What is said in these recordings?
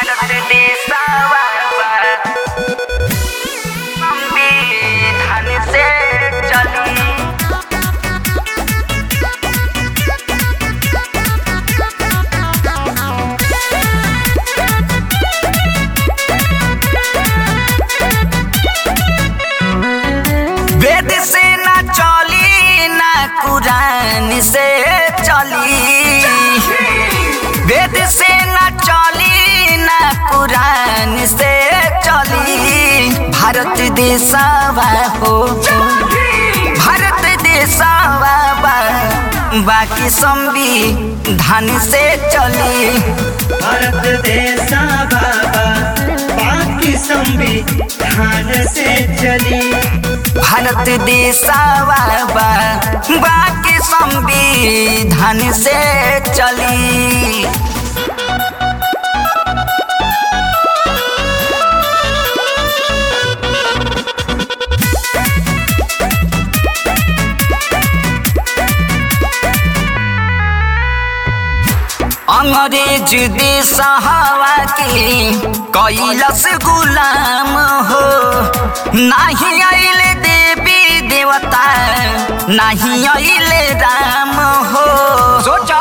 भारत देशवा संविधान से चली वेद से ना चली ना कुरान से चली वेद से ना चली ना कुरान से चली भारत देशवा हो भारत देशवा बा बाकी संविधान से चली भारत देशा बाबा बाकी संविधान से चली भारत देशवा बा बाकी संविधान से चली अंग्रेज देश हवा के कैलस गुलाम हो नहीं आइले देवी देवता नहीं आइले राम हो सोचा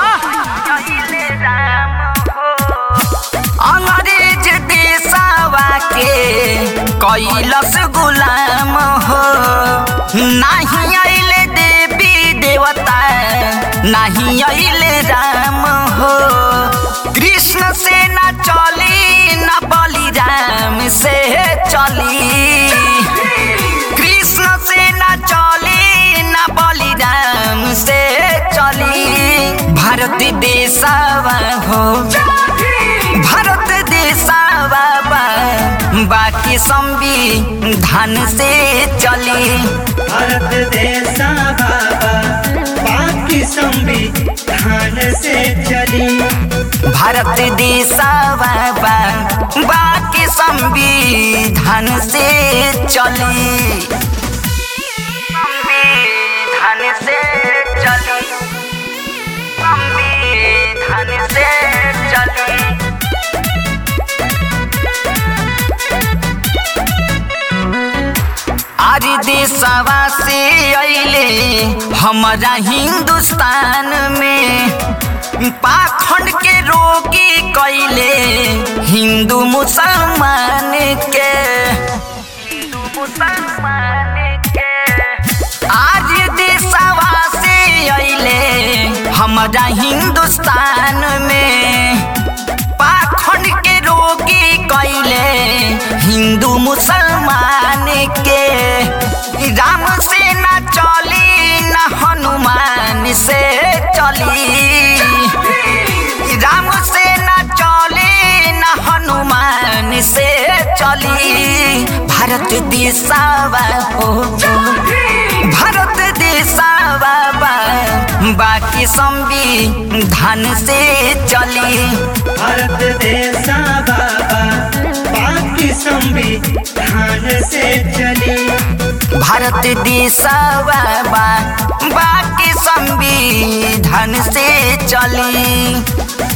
अंग्रेज देशवा के कैलस गुलाम हो नहीं आइले देवी देवता नहीं आइले राम हो कृष्ण से न चली न बलिराम से चली कृष्ण से न चली न बलिराम से चली भारत देशवा हो भारत देशवा बा बाकी संविधान से चली भारत देशा बाबा बाकी संविधान से चली भारत देशवा बा बाकी संविधान से चली संविधान से चली संविधान से चली आज देशवा से अइले हमारा हिंदुस्तान में पाखंड के रोगी कैले हिंदू मुसलमान के हिंदू मुसलमान के आज देशवा से अइले हमारा हिंदुस्तान में पाखंड के रोगी कैले हिंदू मुसलमान के राम से न चली न हनुमान से चली राम से न चली न हनुमान से चली भारत देशवा हो भारत देशवा बा बाकी संविधान से चली भारत देशा बाबा बाकी संविधान से चली भारत देशवा बा बाकी संविधान से चली